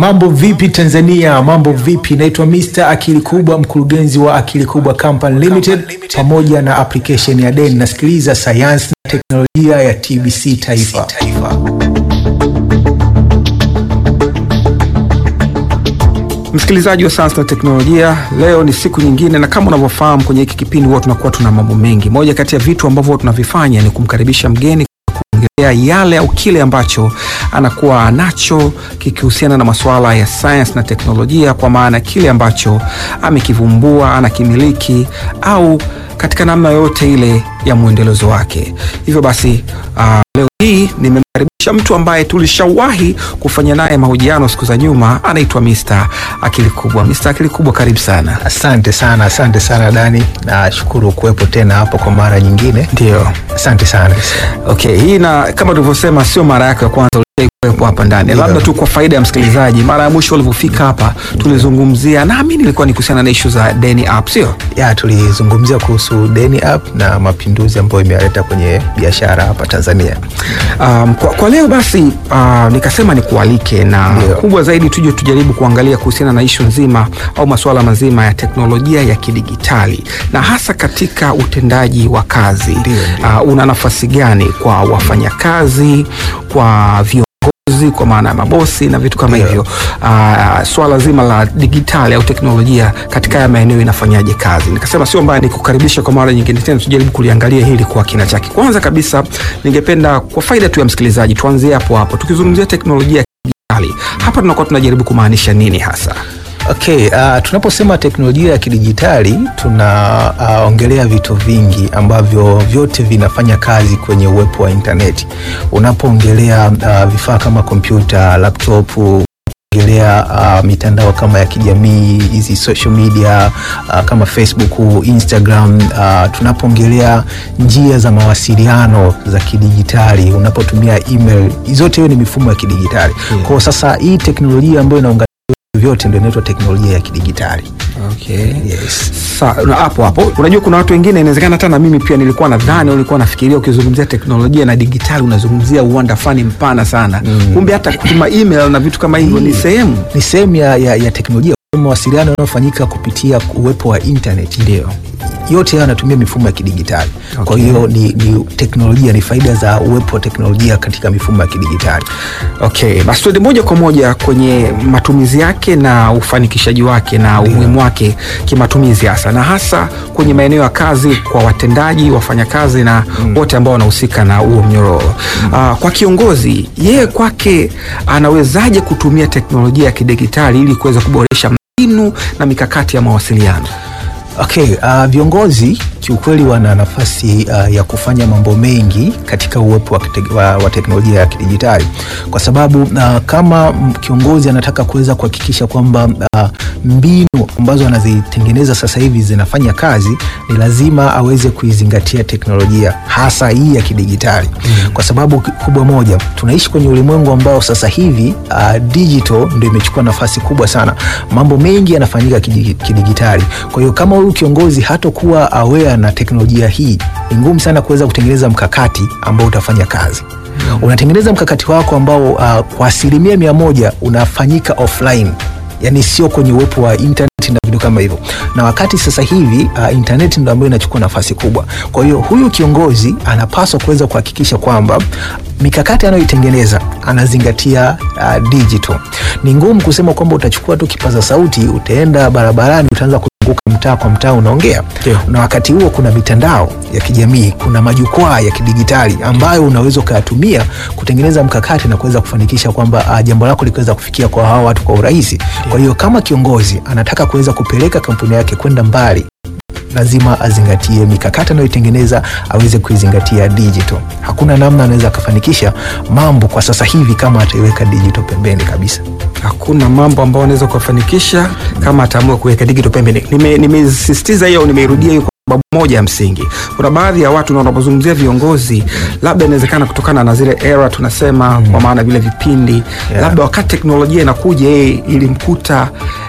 Mambo vipi Tanzania? Mambo vipi? Naitwa Mr. Akili Kubwa, mkurugenzi wa Akili Kubwa Company Limited pamoja na application ya Deni. Nasikiliza sayansi na teknolojia ya TBC Taifa. Msikilizaji wa sayansi na teknolojia, leo ni siku nyingine, na kama unavyofahamu kwenye hiki kipindi huwa tunakuwa tuna mambo mengi. Moja kati ya vitu ambavyo tunavifanya ni kumkaribisha mgeni kuongelea yale au kile ambacho anakuwa anacho kikihusiana na masuala ya sayansi na teknolojia, kwa maana kile ambacho amekivumbua, anakimiliki au katika namna yoyote ile ya mwendelezo wake. Hivyo basi uh, leo hii nimemkaribisha mtu ambaye tulishawahi kufanya naye mahojiano siku za nyuma, anaitwa Mr. Akili Kubwa. Mr. Akili Kubwa, karibu sana. Asante sana, asante sana Dani, nashukuru kuwepo tena hapo kwa mara nyingine. Ndio, Asante sana. okay. Hii na kama tulivyosema, sio mara yako ya kwanza kuwepo hapa ndani. Ndio. Labda tu kwa faida ya msikilizaji, mara ya mwisho ulivyofika hapa tulizungumzia, naamini ilikuwa ni kuhusiana na ishu za deni app, sio? Ya, tulizungumzia kuhusu Deni App na mapinduzi ambayo imeyaleta kwenye biashara hapa Tanzania. Um, kwa, kwa leo basi uh, nikasema nikualike na Ndio. kubwa zaidi tuje tujaribu kuangalia kuhusiana na ishu nzima au masuala mazima ya teknolojia ya kidigitali na hasa katika utendaji wa kazi. Ndio, ndio. Uh, una nafasi gani kwa wafanyakazi, kwa viongozi kwa maana ya mabosi na vitu kama Ndio. hivyo. Uh, swala zima la digitali au teknolojia katika haya maeneo inafanyaje kazi? Nikasema sio mbaya nikukaribisha kwa mara nyingine tena, tujaribu kuliangalia hili kwa kina chake. Kwanza kabisa, ningependa kwa faida tu ya msikilizaji, tuanzie hapo hapo tukizungumzia teknolojia ya kidijitali. Hapa tunakuwa tunajaribu kumaanisha nini hasa? Okay, uh, tunaposema teknolojia ya kidijitali tunaongelea vitu vingi ambavyo vyote vinafanya kazi kwenye uwepo wa intaneti. Unapoongelea uh, vifaa kama kompyuta, laptop ongelea uh, mitandao kama ya kijamii hizi social media uh, kama Facebook, Instagram uh, tunapoongelea njia za mawasiliano za kidijitali, unapotumia email, zote hiyo ni mifumo ya kidijitali. Yeah. Kwa sasa hii teknolojia ambayo inaunganisha vyote ndio inaitwa teknolojia ya kidijitali. Okay. Yes. Sa, na hapo hapo unajua kuna watu wengine inawezekana hata na mimi pia nilikuwa nadhani au nilikuwa nafikiria ukizungumzia teknolojia na digitali unazungumzia uwanda fani mpana sana Mm. kumbe hata kutuma email na vitu kama hivyo ni sehemu Ni sehemu ya, ya, ya teknolojia mawasiliano yanayofanyika kupitia uwepo wa internet. ndio yote hayo yanatumia mifumo ya kidijitali. Kwa Okay. hiyo ni, ni teknolojia, ni faida za uwepo wa teknolojia katika mifumo ya kidijitali. Okay, basi tuende moja kwa moja kwenye matumizi yake na ufanikishaji wake na umuhimu wake kimatumizi hasa na hasa kwenye maeneo ya kazi kwa watendaji, wafanyakazi na wote ambao wanahusika na huo mnyororo. Ah, kwa kiongozi, yeye kwake anawezaje kutumia teknolojia ya kidigitali ili kuweza kuboresha mbinu na mikakati ya mawasiliano? Okay, uh, viongozi kiukweli wana nafasi uh, ya kufanya mambo mengi katika uwepo wa, kite- wa, wa teknolojia ya kidijitali kwa sababu uh, kama mm, kiongozi anataka kuweza kuhakikisha kwamba uh, mbinu ambazo anazitengeneza sasa hivi zinafanya kazi, ni lazima aweze kuizingatia teknolojia hasa hii ya kidijitali mm. kwa sababu ki- kubwa moja, tunaishi kwenye ulimwengu ambao sasa hivi uh, digital ndio imechukua nafasi kubwa sana. Mambo mengi yanafanyika kidi- kidigitali. Kwa hiyo kama huyu kiongozi hatokuwa aware na teknolojia hii, ni ngumu sana kuweza kutengeneza mkakati ambao utafanya kazi. Unatengeneza mkakati wako ambao uh, kwa asilimia mia moja unafanyika offline, yani sio kwenye uwepo wa internet na vitu kama hivyo, na wakati sasa hivi uh, internet ndo ambayo inachukua nafasi kubwa. Kwa hiyo huyu kiongozi anapaswa kuweza kuhakikisha kwamba mikakati anayoitengeneza anazingatia uh, digital. Ni ngumu kusema kwamba utachukua tu kipaza sauti, utaenda barabarani, utaanza kuzunguka mtaa kwa mtaa unaongea Ndio. na wakati huo kuna mitandao ya kijamii, kuna majukwaa ya kidigitali ambayo unaweza ukayatumia kutengeneza mkakati na kuweza kufanikisha kwamba uh, jambo lako likiweza kufikia kwa hawa watu kwa urahisi. Kwa hiyo kama kiongozi anataka kuweza kupeleka kampuni yake kwenda mbali lazima azingatie mikakati anayoitengeneza aweze kuizingatia digital. Hakuna namna anaweza akafanikisha mambo kwa sasa hivi kama ataiweka digital pembeni kabisa. hakuna mambo ambayo anaweza kuyafanikisha kama ataamua kuweka digital pembeni. Nime- Nimesisitiza hiyo, nimeirudia hiyo kwa sababu moja ya msingi. Kuna baadhi ya watu na unapozungumzia viongozi, labda inawezekana kutokana na zile era tunasema, kwa maana vile vipindi Yeah. labda wakati teknolojia inakuja, yeye ilimkuta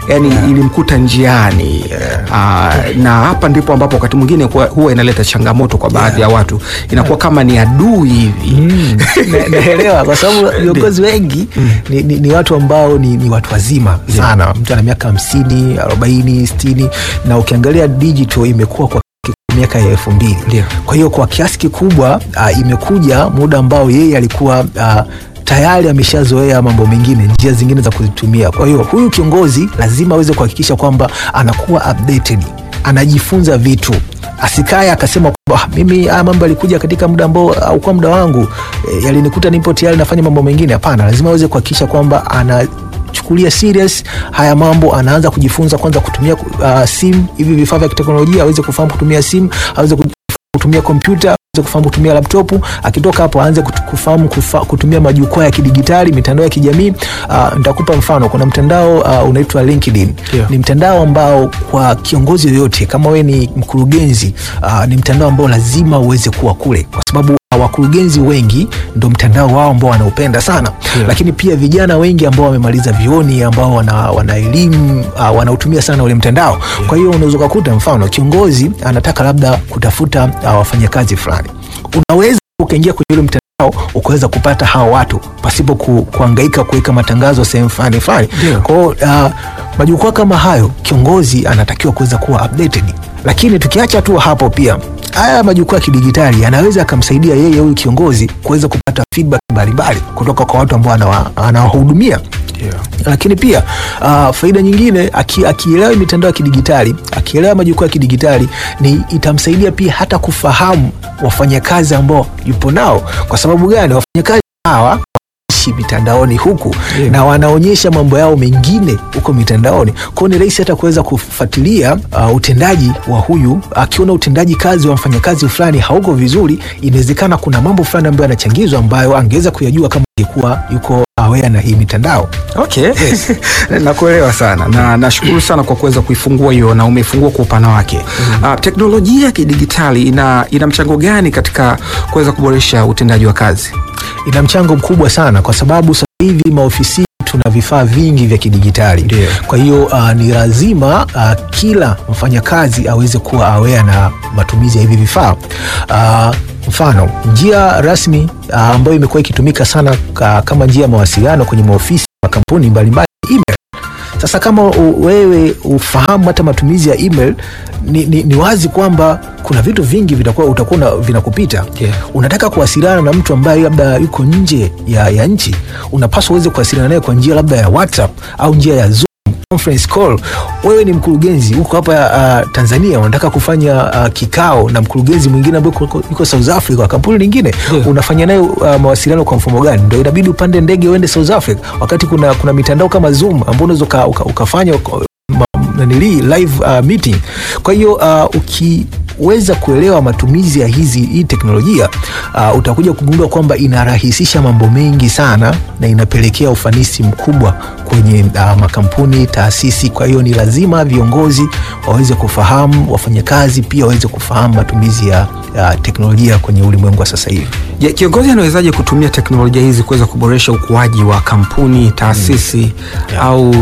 yani ilimkuta njiani Ah, na hapa ndipo ambapo wakati mwingine huwa- huwa inaleta changamoto kwa baadhi ya watu, inakuwa kama ni adui hivi Mm, na- naelewa kwa sababu viongozi wengi ni, ni, ni watu ambao ni, ni watu wazima sana. Mtu ana miaka hamsini, arobaini, sitini na ukiangalia digital imekuwa kwa miaka ya elfu mbili. Ndio. Kwa hiyo kwa kiasi kikubwa uh, imekuja muda ambao yeye alikuwa uh, tayari ameshazoea mambo mengine, njia zingine za kuzitumia. Kwa hiyo huyu kiongozi lazima aweze kuhakikisha kwamba anakuwa updated, anajifunza vitu asikae akasema kwamba "Ah, mimi haya mambo yalikuja katika muda ambao aukuwa muda wangu e, yalinikuta nipo tayari nafanya mambo mengine. Hapana, lazima aweze kuhakikisha kwamba ana chukulia serious haya mambo, anaanza kujifunza kwanza kutumia uh, simu, hivi vifaa vya kiteknolojia, aweze kufahamu kutumia simu, aweze ku- kutumia kompyuta aweze kufahamu kutumia laptopu. Akitoka hapo aanze kutu- kufahamu kufa, kutumia majukwaa ya kidigitali, mitandao ya kijamii. Uh, nitakupa mfano, kuna mtandao uh, unaitwa LinkedIn. Ndio. Ni mtandao ambao kwa kiongozi yoyote, kama we ni mkurugenzi uh, ni mtandao ambao lazima uweze kuwa kule, kwa sababu wakurugenzi wengi ndo mtandao wao ambao wanaupenda sana Ndio. lakini pia vijana wengi ambao wamemaliza vioni ambao wana, wana elimu uh, wanautumia sana ule mtandao kwa hiyo unaweza ukakuta mfano kiongozi anataka labda kutafuta uh, wafanyakazi fulani unaweza ukaingia kwenye ule mtandao ukaweza kupata hawa watu pasipo ku, kuangaika kuweka matangazo sehemu fulani fulani Ndio. kwa hiyo uh, majukwaa kama hayo kiongozi anatakiwa kuweza kuwa updated lakini tukiacha tu hapo pia haya majukwaa ya kidigitali yanaweza akamsaidia yeye huyu kiongozi kuweza kupata feedback mbalimbali kutoka kwa watu ambao anawa- anawahudumia lakini pia uh, faida nyingine aki- akielewa mitandao ya kidigitali akielewa majukwaa ya kidigitali ni itamsaidia pia hata kufahamu wafanyakazi ambao yupo nao kwa sababu gani wafanyakazi hawa wanaishi mitandaoni huku Yeah. na wanaonyesha mambo yao mengine huko mitandaoni kwao ni rahisi hata kuweza kufuatilia uh, utendaji wa huyu akiona utendaji kazi wa mfanyakazi fulani hauko vizuri inawezekana kuna mambo fulani ambayo yanachangizwa ambayo angeweza kuyajua kama angekuwa yuko aware na hii mitandao Okay. Nakuelewa sana na nashukuru sana kwa kuweza kuifungua hiyo na umeifungua kwa upana wake. Ah, teknolojia ya kidigitali ina, ina mchango gani katika kuweza kuboresha utendaji wa kazi? ina mchango mkubwa sana kwa sababu sasa hivi maofisini tuna vifaa vingi vya kidigitali Ndio. kwa hiyo uh, ni lazima uh, kila mfanyakazi aweze kuwa aware na matumizi ya hivi vifaa uh, mfano njia rasmi uh, ambayo imekuwa ikitumika sana ka, kama njia ya mawasiliano kwenye maofisi makampuni mbalimbali email sasa kama u, wewe ufahamu hata matumizi ya email ni, ni, ni wazi kwamba kuna vitu vingi vitakuwa utakuwa una- vinakupita Yeah. unataka kuwasiliana na mtu ambaye labda yuko nje ya, ya nchi unapaswa uweze kuwasiliana naye kwa njia labda ya whatsapp au njia ya zoom conference call wewe ni mkurugenzi huko hapa uh, tanzania unataka kufanya uh, kikao na mkurugenzi mwingine ambaye yuko- yuko south africa wa kampuni lingine Yeah. unafanya naye uh, mawasiliano kwa mfumo gani ndo inabidi upande ndege uende south africa wakati kuna, kuna mitandao kama zoom ambao unaweza uka, uka, ukafanya uka, ma- nanili live uh, meeting kwa hiyo uh, ukiweza kuelewa matumizi ya hizi hii teknolojia uh, utakuja kugundua kwamba inarahisisha mambo mengi sana na inapelekea ufanisi mkubwa kwenye uh, makampuni taasisi kwa hiyo ni lazima viongozi waweze kufahamu wafanyakazi pia waweze kufahamu matumizi ya, ya teknolojia kwenye ulimwengu wa sasa hivi Je, kiongozi anawezaje kutumia teknolojia hizi kuweza kuboresha ukuaji wa kampuni, taasisi au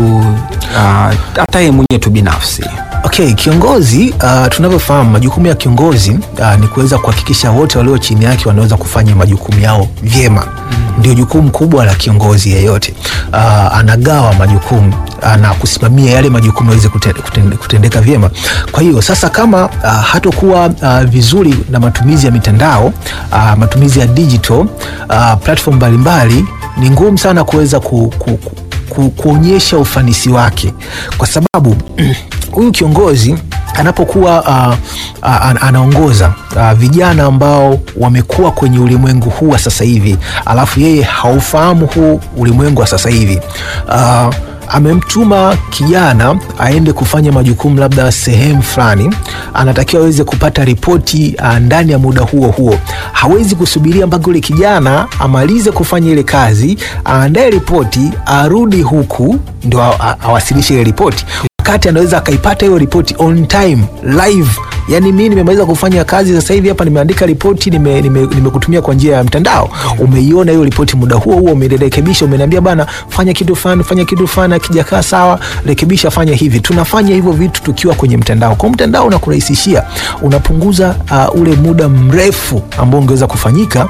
ah, hata yeye mwenyewe tu binafsi? Okay, kiongozi uh, tunavyofahamu majukumu ya kiongozi uh, ni kuweza kuhakikisha wote walio chini yake wanaweza kufanya majukumu yao vyema. Ndio jukumu kubwa la kiongozi yeyote. Uh, anagawa majukumu uh, na kusimamia yale majukumu yaweze kute- kutende- kutendeka vyema. Kwa hiyo sasa kama uh, hatokuwa uh, vizuri na matumizi ya mitandao uh, matumizi ya digital uh, platform mbalimbali ni ngumu sana kuweza ku, ku, ku, ku, kuonyesha ufanisi wake kwa sababu huyu kiongozi anapokuwa uh, uh, an- anaongoza uh, vijana ambao wamekuwa kwenye ulimwengu huu wa sasa hivi alafu yeye haufahamu huu ulimwengu wa sasa hivi uh, amemtuma kijana aende kufanya majukumu labda sehemu fulani, anatakiwa aweze kupata ripoti uh, ndani ya muda huo huo. Hawezi kusubiria mpaka yule kijana amalize kufanya ile kazi, aandae ripoti, arudi huku ndo a- a- awasilishe ile ripoti wakati anaweza akaipata hiyo ripoti on time live yani mimi nimemaliza kufanya kazi sasa hivi hapa nimeandika ripoti nimekutumia nime, nime kwa njia ya mtandao umeiona hiyo ripoti muda huo huo umerekebisha umeniambia bana fanya kitu fulani fanya kitu fulani akijakaa sawa rekebisha fanya hivi tunafanya hivyo vitu tukiwa kwenye mtandao kwa mtandao unakurahisishia unapunguza uh, ule muda mrefu ambao ungeweza kufanyika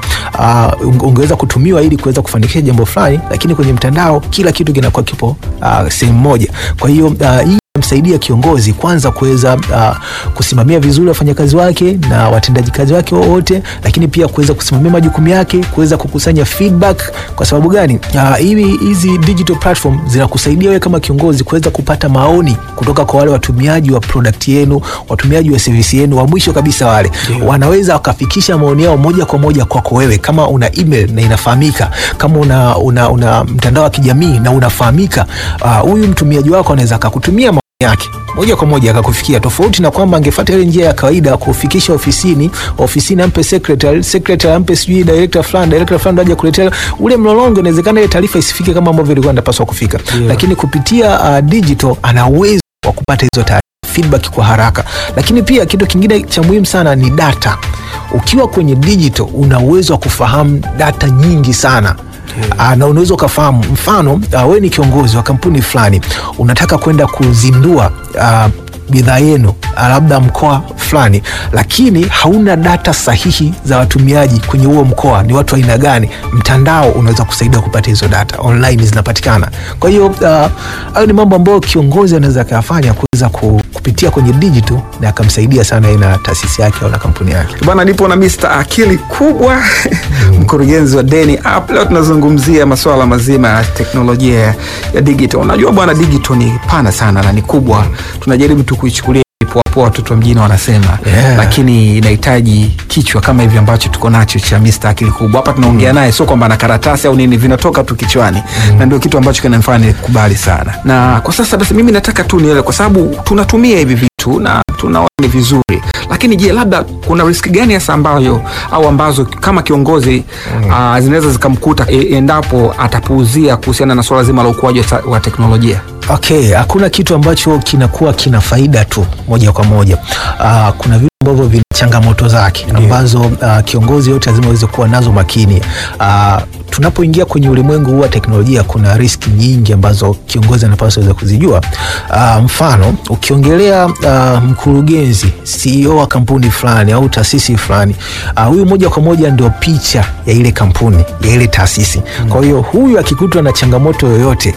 uh, ungeweza kutumiwa ili kuweza kufanikisha jambo fulani lakini kwenye mtandao kila kitu kinakuwa kipo uh, sehemu moja kwa hiyo uh, hii msaidia kiongozi kwanza kuweza uh, kusimamia vizuri wafanyakazi wake na watendaji kazi wake wote, lakini pia kuweza kusimamia majukumu yake, kuweza kukusanya feedback. Kwa sababu gani? Uh, hivi hizi digital platform zinakusaidia wewe kama kiongozi kuweza kupata maoni kutoka kwa wale watumiaji wa product yenu, watumiaji wa service yenu, wa mwisho kabisa wale yeah. Wanaweza wakafikisha maoni yao moja kwa moja kwako wewe, kama una email na inafahamika, kama una, una, una mtandao wa kijamii na unafahamika, huyu uh, mtumiaji wako anaweza akakutumia yake moja kwa moja akakufikia, tofauti na kwamba angefuata ile njia ya kawaida kufikisha ofisini, ofisini ampe secretary, secretary ampe sijui director fulani, director fulani aje kuletea ule mlolongo. Inawezekana ile taarifa isifike kama ambavyo ilikuwa inapaswa kufika, yeah. Lakini kupitia uh, digital ana uwezo wa kupata hizo taarifa feedback kwa haraka. Lakini pia kitu kingine cha muhimu sana ni data. Ukiwa kwenye digital una uwezo wa kufahamu data nyingi sana Yeah. Na unaweza ukafahamu mfano, uh, wewe ni kiongozi wa kampuni fulani unataka kwenda kuzindua uh, bidhaa yenu labda mkoa fulani, lakini hauna data sahihi za watumiaji kwenye huo mkoa, ni watu aina gani. Mtandao unaweza kusaidia kupata hizo data, online zinapatikana. Kwa hiyo hayo uh, ni mambo ambayo kiongozi anaweza akayafanya kuweza kupitia kwenye digital na akamsaidia sana na taasisi yake au na kampuni yake. Bwana, nipo na Mr. Akili Kubwa mm. mkurugenzi wa Deni App. Leo tunazungumzia masuala mazima ya teknolojia ya digital. Unajua bwana, digital ni pana sana na ni kubwa, tunajaribu tu kuichukulia poa watoto wa mjini wanasema Yeah. lakini inahitaji kichwa kama hivi ambacho tuko nacho cha Mr. Akili Kubwa hapa tunaongea naye, sio kwamba na karatasi au nini, vinatoka tu kichwani na ndio kitu ambacho kinanifanya nikubali sana. Na kwa sasa basi, mimi nataka tu niele, kwa sababu tunatumia hivi vitu na tunaona ni vizuri, lakini je, labda kuna riski gani hasa ambayo au ambazo kama kiongozi ah, zinaweza zikamkuta e, endapo atapuuzia kuhusiana na swala zima la ukuaji wa, ta- wa teknolojia? Okay, hakuna kitu ambacho kinakuwa kina faida tu moja kwa moja. Uh, kuna vitu ambavyo vina changamoto zake ambazo uh, kiongozi yote lazima aweze kuwa nazo makini. Uh, tunapoingia kwenye ulimwengu huu wa teknolojia kuna riski nyingi ambazo kiongozi anapaswa aweze kuzijua. Uh, mfano ukiongelea uh, mkurugenzi CEO wa kampuni fulani au taasisi fulani, uh, huyu moja kwa moja ndio picha ya ile kampuni ya ile taasisi. Kwa hiyo huyu akikutwa na changamoto yoyote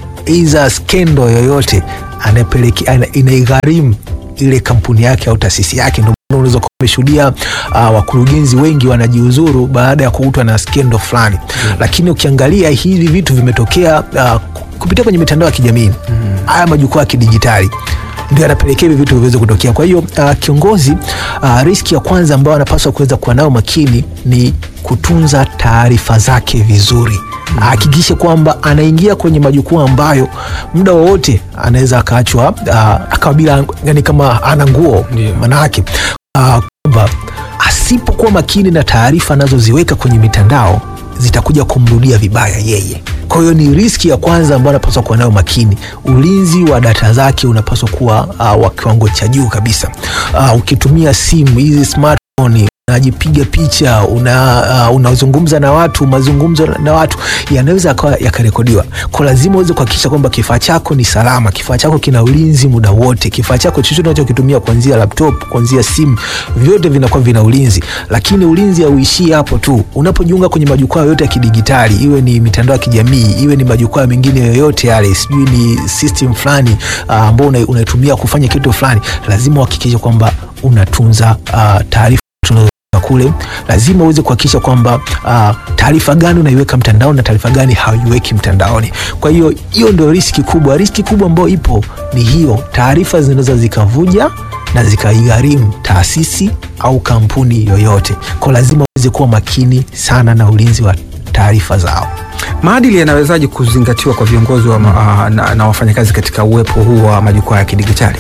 iza skendo yoyote anapelekea ana- inaigharimu ile kampuni yake au taasisi yake. Ndio maana unaweza kuwa umeshuhudia uh, wakurugenzi wengi wanajiuzuru baada ya kukutwa na skendo fulani lakini ukiangalia hivi vitu vimetokea uh, kupitia kwenye mitandao ya kijamii haya majukwaa ya kidijitali ndio yanapelekea hivi vitu viweze kutokea. Kwa hiyo uh, kiongozi uh, riski ya kwanza ambayo anapaswa kuweza kuwa nayo makini ni kutunza taarifa zake vizuri ahakikishe kwamba anaingia kwenye majukwaa ambayo muda wowote anaweza akaachwa uh, akawa bila yani kama ana nguo Ndio. manake uh, kwamba asipokuwa makini na taarifa anazoziweka kwenye mitandao zitakuja kumrudia vibaya yeye. Kwa hiyo ni riski ya kwanza ambayo anapaswa kuwa nayo makini. Ulinzi wa data zake unapaswa kuwa uh, wa kiwango cha juu kabisa. Uh, ukitumia simu hizi smartphone unajipiga picha una, uh, unazungumza na watu, mazungumzo na watu yanaweza yakawa yakarekodiwa. Kwa lazima uweze kuhakikisha kwamba kifaa chako ni salama, kifaa chako kina ulinzi muda wote, kifaa chako chochote unachokitumia kuanzia laptop, kuanzia simu, vyote vinakuwa vina ulinzi. Lakini ulinzi hauishii hapo tu. Unapojiunga kwenye majukwaa yote ya kidigitali, iwe ni mitandao ya kijamii, iwe ni majukwaa mengine yoyote yale, sijui ni system fulani uh, ambao una- unaitumia kufanya kitu fulani, lazima uhakikishe kwamba unatunza uh, taarifa tunazo kule lazima uweze kuhakikisha kwamba uh, taarifa gani unaiweka mtandaoni na taarifa gani hauiweki mtandaoni. Kwa hiyo hiyo ndio riski kubwa. Riski kubwa ambayo ipo ni hiyo, taarifa zinaweza zikavuja na zikaigharimu taasisi au kampuni yoyote. Kwa lazima uweze kuwa makini sana na ulinzi wa taarifa zao. Maadili yanawezaje kuzingatiwa kwa viongozi wa ma, ah, na, na wafanyakazi katika uwepo huu wa majukwaa ya kidigitali?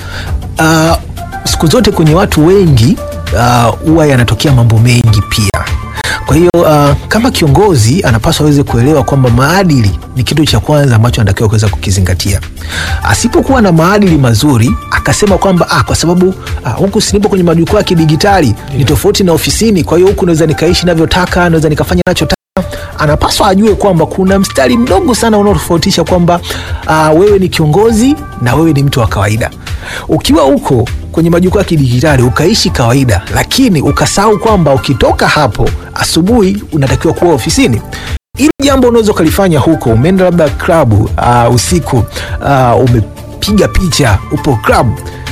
Uh, siku zote kwenye watu wengi uh, huwa yanatokea mambo mengi pia. Kwa hiyo uh, kama kiongozi anapaswa aweze kuelewa kwamba maadili ni kitu cha kwanza ambacho anatakiwa kuweza kukizingatia. Asipokuwa na maadili mazuri akasema kwamba ah, kwa sababu ah, huku sinipo kwenye majukwaa ya kidigitali ni tofauti na ofisini, kwa hiyo huku naweza nikaishi navyotaka, naweza nikafanya nachotaka anapaswa ajue kwamba kuna mstari mdogo sana unaotofautisha kwamba uh, wewe ni kiongozi na wewe ni mtu wa kawaida. Ukiwa huko kwenye majukwaa ya kidigitali ukaishi kawaida, lakini ukasahau kwamba ukitoka hapo asubuhi unatakiwa kuwa ofisini ili jambo unaweza ukalifanya huko, umeenda labda klabu uh, usiku uh, umepiga picha, upo klabu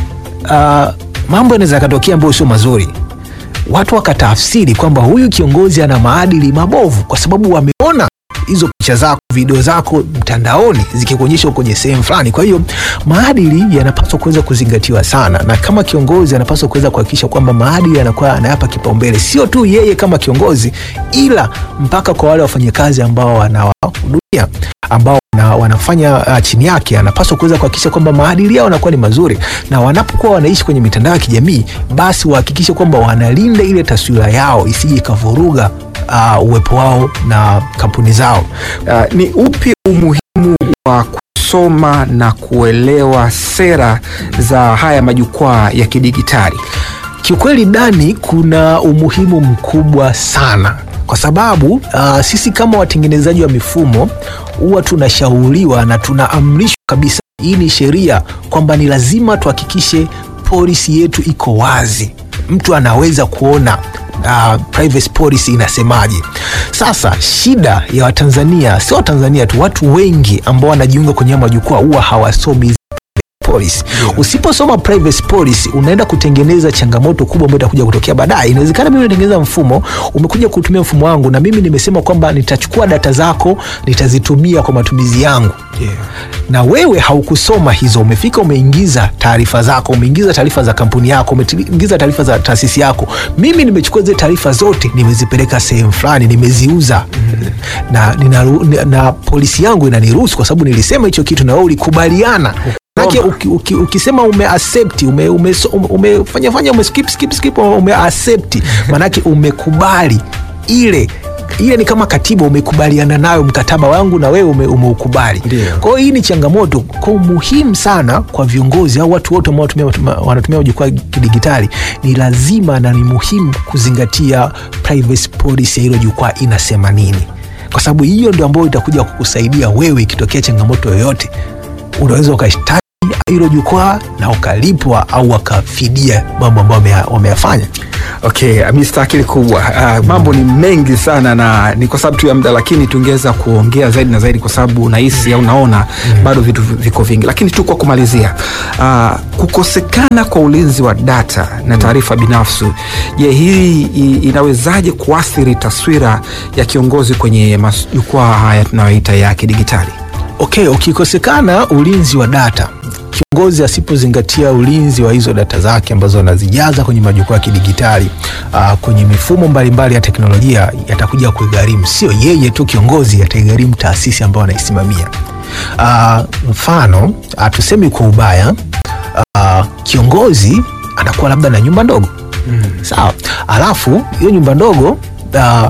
uh, mambo yanaweza yakatokea ambayo sio mazuri watu wakatafsiri kwamba huyu kiongozi ana maadili mabovu, kwa sababu wameona hizo picha zako, video zako mtandaoni zikikuonyesha kwenye sehemu fulani. Kwa hiyo maadili yanapaswa kuweza kuzingatiwa sana, na kama kiongozi anapaswa kuweza kuhakikisha kwamba maadili yanakuwa anayapa kipaumbele, sio tu yeye kama kiongozi, ila mpaka kwa wale wafanyakazi ambao wanawahudumia ambao na wanafanya uh, chini yake, anapaswa kuweza kuhakikisha kwamba maadili yao yanakuwa ni mazuri, na wanapokuwa wanaishi kwenye mitandao ya kijamii, basi wahakikishe kwamba wanalinda ile taswira yao isije ikavuruga uh, uwepo wao na kampuni zao. Uh, ni upi umuhimu wa kusoma na kuelewa sera za haya majukwaa ya kidigitali? Kiukweli Dani, kuna umuhimu mkubwa sana kwa sababu uh, sisi kama watengenezaji wa mifumo huwa tunashauriwa na tunaamrishwa kabisa, hii ni sheria kwamba ni lazima tuhakikishe polisi yetu iko wazi, mtu anaweza kuona uh, privacy policy inasemaje. Sasa shida ya Watanzania, sio Watanzania tu, watu wengi ambao wanajiunga kwenye majukwaa huwa hawasomi policy. Yeah. Usiposoma privacy policy unaenda kutengeneza changamoto kubwa ambayo itakuja kutokea baadaye. Inawezekana mimi natengeneza mfumo, umekuja kutumia mfumo wangu na mimi nimesema kwamba nitachukua data zako nitazitumia kwa matumizi yangu. Yeah. Na wewe haukusoma hizo, umefika umeingiza taarifa zako, umeingiza taarifa za kampuni yako, umeingiza taarifa za taasisi yako. Mimi nimechukua zile taarifa zote nimezipeleka sehemu fulani, nimeziuza mm. na, nina, na polisi yangu inaniruhusu kwa sababu nilisema hicho kitu na wewe ulikubaliana Manake uki, uki, ukisema ume accept ume, ume, ume, fanya, fanya ume skip, skip, skip, ume accept manake umekubali ile ile ni kama katiba umekubaliana nayo, mkataba wangu na wewe ume, umeukubali. Kwa hiyo hii ni changamoto kwa muhimu sana kwa viongozi au watu wote ambao wanatumia majukwaa kidigitali. Ni lazima na ni muhimu kuzingatia privacy policy ya hilo jukwaa inasema nini, kwa sababu hiyo ndio ambayo itakuja kukusaidia wewe ikitokea changamoto yoyote, unaweza ukashtaki hilo jukwaa na ukalipwa au wakafidia mambo ambayo wameyafanya. Okay, Mr. Akili Kubwa, uh, mambo ni mengi sana na ni kwa sababu tu ya muda, lakini tungeweza kuongea zaidi na zaidi, kwa sababu nahisi au naona mm. bado vitu viko vingi, lakini tu kwa kumalizia, uh, kukosekana kwa ulinzi wa data na taarifa binafsi, je, hii inawezaje kuathiri taswira ya kiongozi kwenye majukwaa haya tunayoita ya kidigitali? Okay, ukikosekana ulinzi wa data kiongozi asipozingatia ulinzi wa hizo data zake ambazo anazijaza kwenye majukwaa ya kidigitali uh, kwenye mifumo mbalimbali mbali ya teknolojia, yatakuja kuigharimu sio yeye tu kiongozi, yataigharimu taasisi ambayo anaisimamia. Uh, mfano uh, tusemi kwa ubaya uh, kiongozi anakuwa labda na nyumba ndogo mm. Sawa, alafu hiyo nyumba ndogo uh,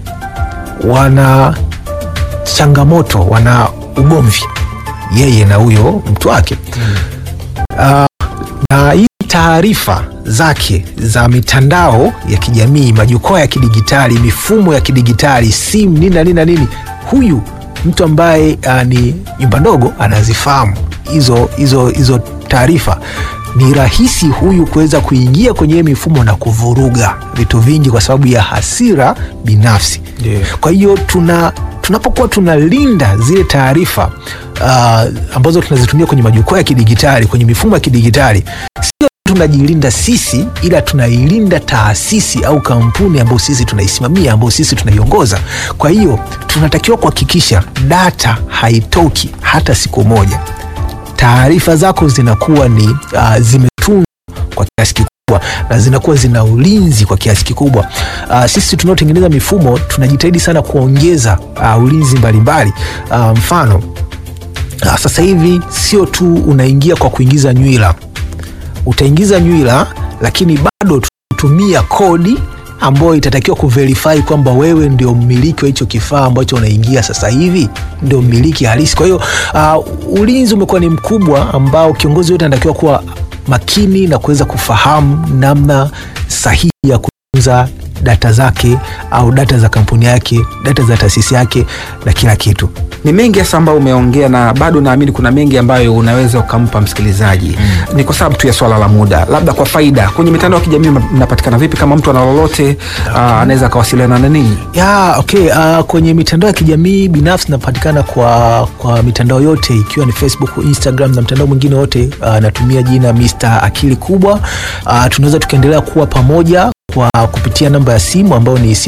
wana changamoto, wana ugomvi yeye na huyo mtu wake mm. Uh, na hii taarifa zake za mitandao ya kijamii, majukwaa ya kidigitali, mifumo ya kidigitali, simu nini na nini na nini, huyu mtu ambaye uh, ni nyumba ndogo anazifahamu hizo hizo hizo taarifa. Ni rahisi huyu kuweza kuingia kwenye mifumo na kuvuruga vitu vingi kwa sababu ya hasira binafsi yeah. Kwa hiyo tuna tunapokuwa tunalinda zile taarifa uh, ambazo tunazitumia kwenye majukwaa ya kidigitali, kwenye mifumo ya kidigitali, sio tunajilinda sisi, ila tunailinda taasisi au kampuni ambayo sisi tunaisimamia, ambayo sisi tunaiongoza. Kwa hiyo tunatakiwa kuhakikisha data haitoki hata siku moja, taarifa zako zinakuwa ni uh, zimetunzwa kwa kiasi kikubwa na zinakuwa zina ulinzi kwa kiasi kikubwa. Uh, sisi tunaotengeneza mifumo tunajitahidi sana kuongeza uh, ulinzi mbalimbali mbali. Uh, mfano uh, sasa hivi sio tu unaingia kwa kuingiza nywila, utaingiza nywila lakini bado tunatumia kodi ambayo itatakiwa kuverify kwamba wewe ndio mmiliki wa hicho kifaa ambacho unaingia sasa hivi, ndio mmiliki halisi. Kwa hiyo uh, ulinzi umekuwa ni mkubwa ambao kiongozi yote anatakiwa kuwa makini na kuweza kufahamu namna sahihi ya kutunza data zake au data za kampuni yake, data za taasisi yake na kila kitu. Ni mengi hasa ambayo umeongea na bado naamini kuna mengi ambayo unaweza ukampa msikilizaji mm. Ni kwa sababu tu ya swala la muda, labda kwa faida, kwenye mitandao ya kijamii mnapatikana vipi? Kama mtu ana lolote uh, anaweza akawasiliana na ninyi? Ya, okay. Uh, kwenye mitandao ya kijamii binafsi napatikana kwa, kwa mitandao yote ikiwa ni Facebook, Instagram na mtandao mwingine wote uh, natumia jina Mr. Akili Kubwa. Uh, tunaweza tukaendelea kuwa pamoja kwa kupitia namba ya simu ambayo ni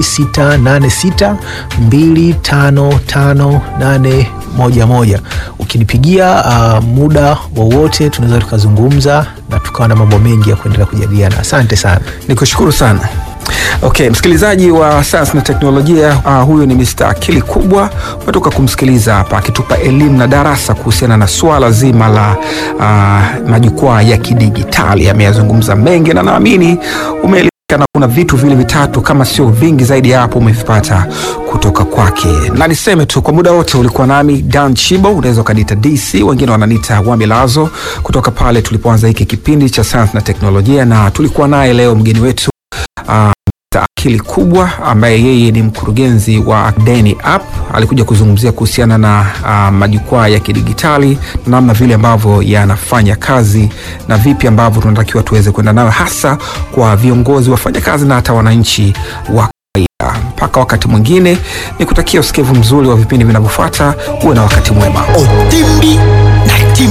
0686255811. Ukinipigia uh, muda wowote tunaweza tukazungumza na tukawa na mambo mengi ya kuendelea kujadiliana. Asante sana. Nikushukuru sana. Okay, msikilizaji wa sayansi na teknolojia uh, huyu ni Mr. Akili Kubwa. Umetoka kumsikiliza hapa akitupa elimu na darasa kuhusiana na swala zima la uh, majukwaa ya kidigitali. Ameyazungumza mengi na naamini ume na kuna vitu vile vitatu kama sio vingi zaidi ya hapo umevipata kutoka kwake, na niseme tu kwa muda wote ulikuwa nami Dan Chibo, unaweza ukaniita DC, wengine wananiita Wamilazo, kutoka pale tulipoanza hiki kipindi cha sayansi na teknolojia, na tulikuwa naye leo mgeni wetu uh, Akili Kubwa ambaye yeye ni mkurugenzi wa Deni App. Alikuja kuzungumzia kuhusiana na uh, majukwaa ya kidigitali na namna vile ambavyo yanafanya kazi na vipi ambavyo tunatakiwa tuweze kwenda nayo, hasa kwa viongozi, wafanyakazi na hata wananchi wa kawaida. Mpaka wakati mwingine, ni kutakia usikivu mzuri wa vipindi vinavyofuata. Uwe na wakati mwema. Otimbi